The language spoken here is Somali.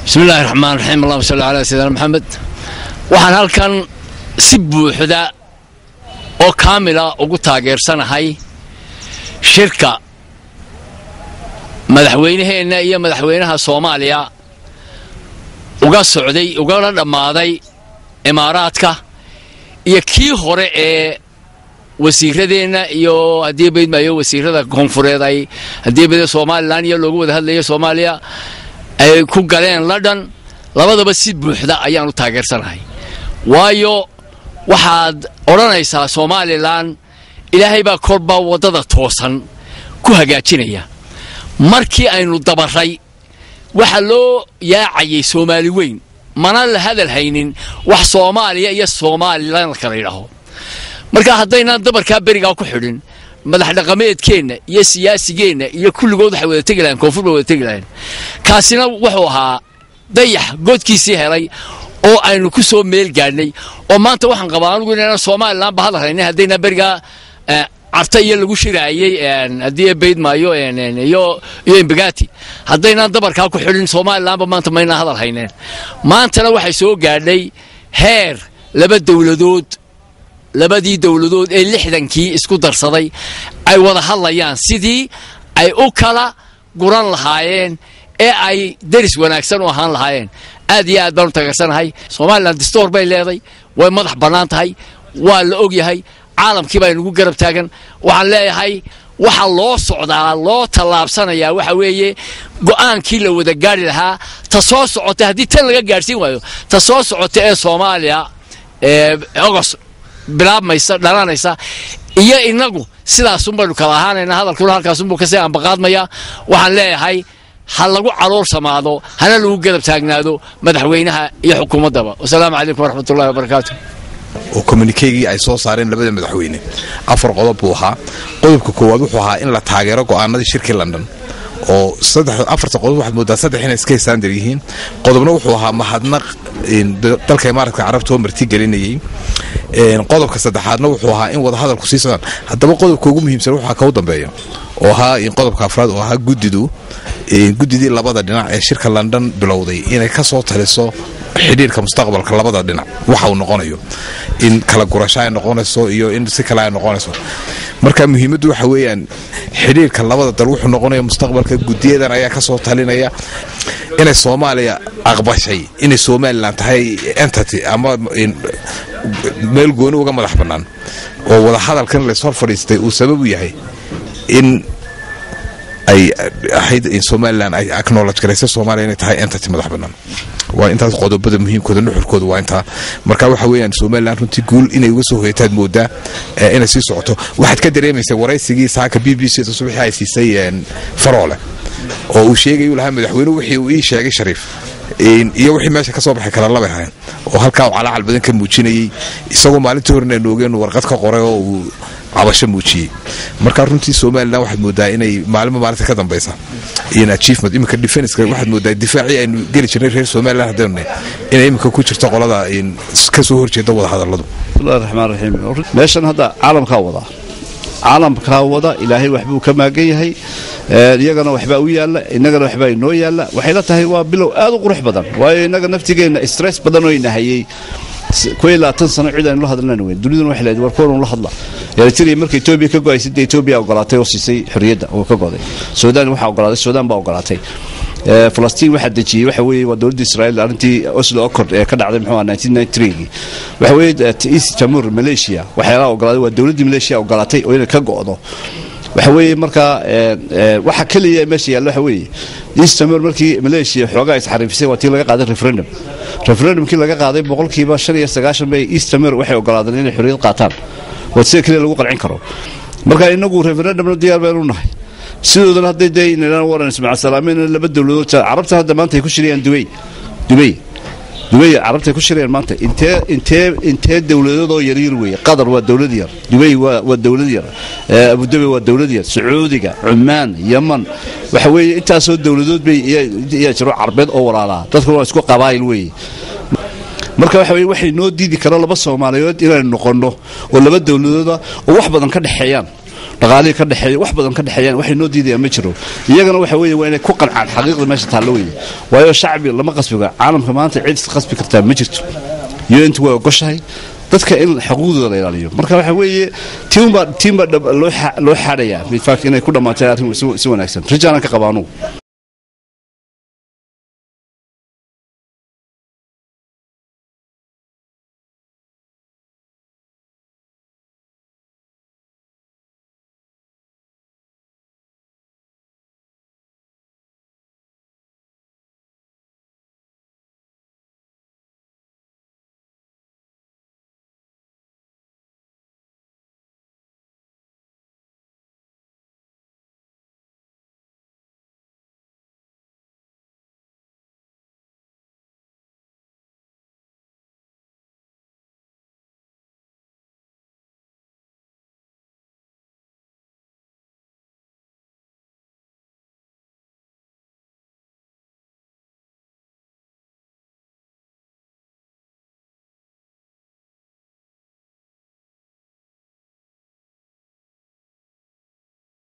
bismi illaahi raxmaan raxiim allahuma salli calaa sayidina maxamed waxaan halkan si buuxda oo kaamila ugu taageersanahay shirka madaxweynaheenna iyo madaxweynaha soomaaliya uga socday ugala dhammaaday imaaraadka iyo kii hore ee wasiiradeenna iyo haddii baydmaayo wasiirada koonfureed ay haddii bayda somalilan iyo loogu wada hadlayo soomaaliya ay ku galeen london labadaba si buuxda ayaan u taageersanahay waayo waxaad odhanaysaa somalilan ilaahay baa kolba waddada toosan ku hagaajinaya markii aynu dabarray waxaa loo yaacayay soomaali weyn mana la hadal haynin wax soomaaliya iyo somalilan kala yidhaaho marka haddaynaan dabarkaa berigaa ku xidhin madax dhaqameedkeenna iyo siyaasigeenna iyo kulligood waxay wada tegi lahayn koonfur bay wada tegi lahayn kaasina wuxuu ahaa dayax godkiisii helay oo aynu ku soo meel gaadhnay oo maanta waxaan qabaa anugu inaynan somalilanba hadal haynin haddaynaan berigaa carta iyo lagu shiraayey haddii baydmaayo iyo iyo imbagati haddaynaan dabarkaa ku xidhin somalilanba maanta maynaan hadal hayneen maantana waxay soo gaadhay heer laba dowladood labadii dowladood ee lixdankii isku darsaday ay wada hadlayaan sidii ay u kala guran lahaayeen ee ay deris wanaagsan u ahaan lahaayeen aad iyo aad baan u taageersanahay somalilan distoor bay leeday way madax bannaan tahay waa la og yahay caalamkii baa inugu garab taagan waxaan leeyahay waxa loo socdaa loo tallaabsanayaa waxa weeye go'aankii la wada gaari lahaa ta soo socota haddii tan laga gaadhsiin waayo ta soo socota ee soomaaliya ee ogos bilaabmaysa dhalanaysa iyo inagu sidaasunbaynu kala ahaanayna hadalkuna halkaasunbuu kasii ambaqaadmaya waxaan leeyahay ha lagu calool samaado hana lagu garab taagnaado madaxweynaha iyo xukuumaddaba wasalaamu calaykum waraxmatullahi wabarakaatu oo communikeygii ay soo saareen labada madaxweyne afar qodob buu ahaa qodobka koowaad wuxuu ahaa in la taageero go'aanadii shirkii london oo afarta qodob waxaad moodaa saddex inay iska hisaandar yihiin qodobna wuxuu ahaa mahadnaq dalka imaaratka carabta oo marti gelinayey qodobka saddexaadna wuxuu ahaa in wadahadalku sii socdaan haddaba qodobka ugu muhiimsan waxaa kau dambeeya oo ahaa qodobka afraad oo ahaa guddidu guddidii labada dhinac ee shirka london bilowday inay ka soo taliso xidhiirka mustaqbalka labada dhinac waxa uu noqonayo in kala gurasho ay noqonayso iyo in si kale ay noqonayso marka muhiimaddu waxa weeyaan xidhiirka labada dal wuxuu noqonaya mustaqbalka guddiyadan ayaa ka soo talinaya inay soomaaliya aqbashay inay somalilan tahay entity ama meel gooni uga madax bannaan oo wadahadalkan layshor fadhiistay uu sabab u yahay in ay ahayd in somalilan ay acknowledge garaysa soomaaliya inay tahay entity madax bannaan waa intaas qodobada muhiimkooda nuxurkooda waa intaa marka waxa weeyaan somalilan runtii guul inay uga soo hoyataad moodaa inay sii socoto waxaad ka dareemaysaa waraysigii saaka b b c da subaxii ay siisay faroole oo uu sheegay uu lahaa madaxweynuhu wixii uu ii sheegay shariif iyo wixii meesha ka soo baxay kala labay ahayn oo halkaa uu calaacal badan ka muujinayey isagoo maalintii horena noogeenu warqad ka qoray oo uu cabasho muujiyey marka runtii somalilan waxaad moodaa inay maalimo maalinta ka dambaysa in achievement iminka defenska waxaad moodaa difaacii aynu geli jirnay reer somalilan haddaynu inay iminka ku jirto qolada ka soo horjeeda wada hadalladu bismillahi raxmaan raxiim meeshan hadda caalamkaa wadaa caalamkaa wada ilaahay waxbuu ka maagan yahay iyagana waxbaa u yaalla innagana waxbaa inoo yaalla waxay la tahay waa bilow aad u qurux badan waayo innaga naftigeenna stress badan oo inahayey kuwii labaatan sano cid aynu la hadlana weyn duniduna waxay leedahay war kuwan la hadla eritrea marka etoobiya ka go'aysay dee etoobiya ogolaatay oo siisay xorriyadda oo ka goday suudaan waxaa ogolaaday suudaan baa ogolaatay falastiin waxaa dejiyey waxa weeye waa dowladda israa'iil arrintii oslo accord ee ka dhacday muxuu ahaa 1993 waxa weeye east timor malaysia waxyaalaha ogolaaday waa dowladdii malaysia ogolaatay oo inay ka go'do waxa weeye markaa waxa keliya meesha yaalla waxa weeye east timor markii malaysia xoogaa isxariifisay waa tii laga qaaday referendum referendumkii laga qaaday boqolkiiba shan iyo sagaashan bay east timor waxay ogolaadeen inay xorriyad qaataan waa sida keliya lagu qancin karo marka inagu referendumna diyaar baynu nahay sidoodana hadday dee inaynan waran ismaaciil salaameyn laba dowladood carabta hadda maanta ay ku shirayaan dubay dubay dubay carabta ay ku shirayaan maanta intee intee intee dowladadoo yaryar weeye qatar waa dowlad yar dubay waa waa dowlad yar abudabi waa dowlad yar sacuudiga cumaan yaman waxa weeye intaasoo dowladood bay iyaa jiro carbeed oo walaalaa dadkuna waa isku qabaayil weeye marka waxa weye waxay noo diidi kara laba soomaaliyeed inaynu noqonno oo laba dowladooda oo wax badan ka dhexeeyaan dhaqaalihii ka dhexeeya wax badan ka dhexeeyaan waxay noo diidayaan ma jiro iyagana waxa weeye waa inay ku qancaan xaqiiqda meesha taallo weeye waayo shacbi lama qasbiga caalamka maanta cid qasbi kartaa ma jirto un-tu way ogoshahay dadka in xuquuqdooda la ilaaliyo marka waxa weeye tiimbaa tiimbaa loo xaadhayaa inay ku dhammaatay arrin si wanaagsan rajaanan ka qabaanugu